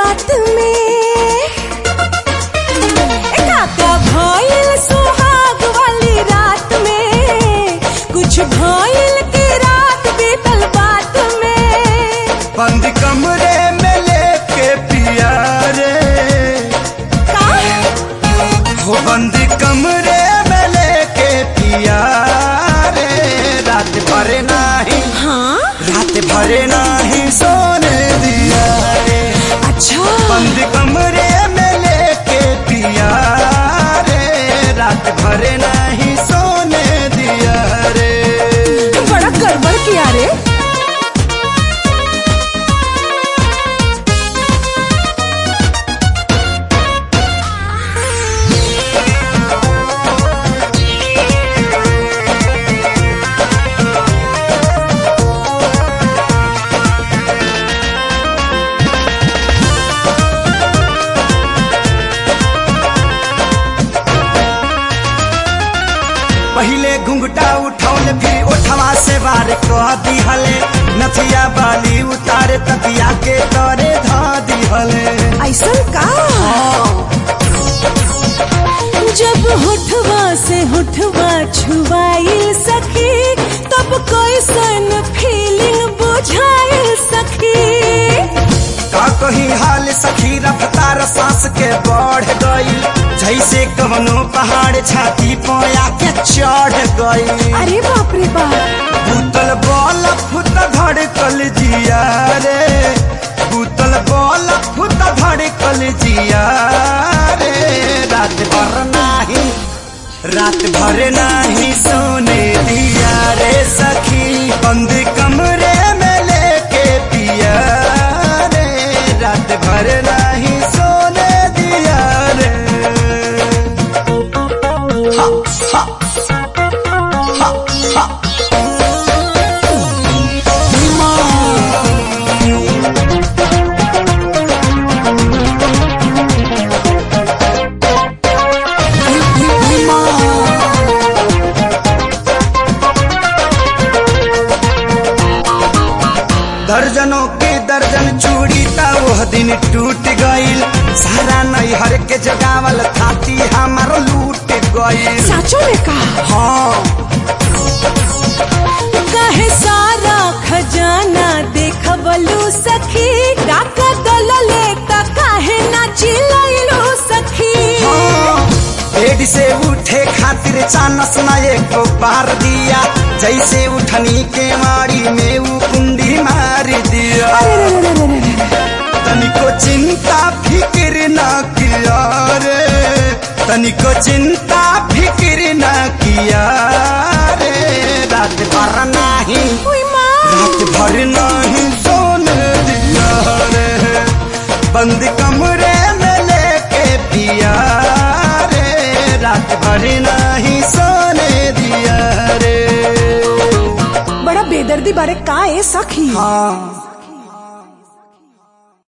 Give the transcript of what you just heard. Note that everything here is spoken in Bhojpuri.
बात में ए काका भइल सुहाग वाली रात में कुछ भइल के रात बीतल बात में बंद कमरे में लेके पिया रे का हो बंद कमरे में लेके पिया रे रात भर नाही हाँ रात भर नाही सोने दिया रे अच्छा बंद कमरे में लेके पिया रे रात भर नहीं सोने दिया रे बड़ा गड़बड़ किया रे पहले घुंघटा उठौले फिर ओठवा से बार कह दिहले नथिया बाली उतारे तकिया के तरे धा दिहले ऐसन का जब होठवा से होठवा छुआइल सखी तब कैसन फीलिंग बुझाइल सखी का कही हाल सखी रफ्तार सांस के बढ़ गई जैसे कवनो पहाड़ छाती पोया के चढ़ गई अरे बाप रे बाप भूतल बॉल फुत धड़कल जिया रे भूतल बॉल फुत धड़कल जिया रे रात भर नाही रात भर नाही सोने दिया रे सखी बंद कमरे में लेके पिया रे रात भर नाही सोने दिया रे हा हा हा हा दर्जनों के दर्जन चूड़ी ता वह दिन टूट गईल सारा नैहर के जगावल थाती हमार लूट गईल साचो में कहा हाँ कहे सारा खजाना देखबलू सखी डाका दलले त काहे ना चिलैलू सखी हाँ बेड से उठे खातिर चानस न एको पार दिया जैसे उठनी के मारी में ऊ कुंडी मार दिया तनिको चिंता फिक्र न किया रे तनिको चिंता फिक्र न किया रे रात भर नहीं ओय माँ रात भर नहीं सोने दिया रे बंद कमरे में लेके पिया रे रात भर नहीं सोने दिया रे बड़ा बेदर्दी बारे का ए सखी हाँ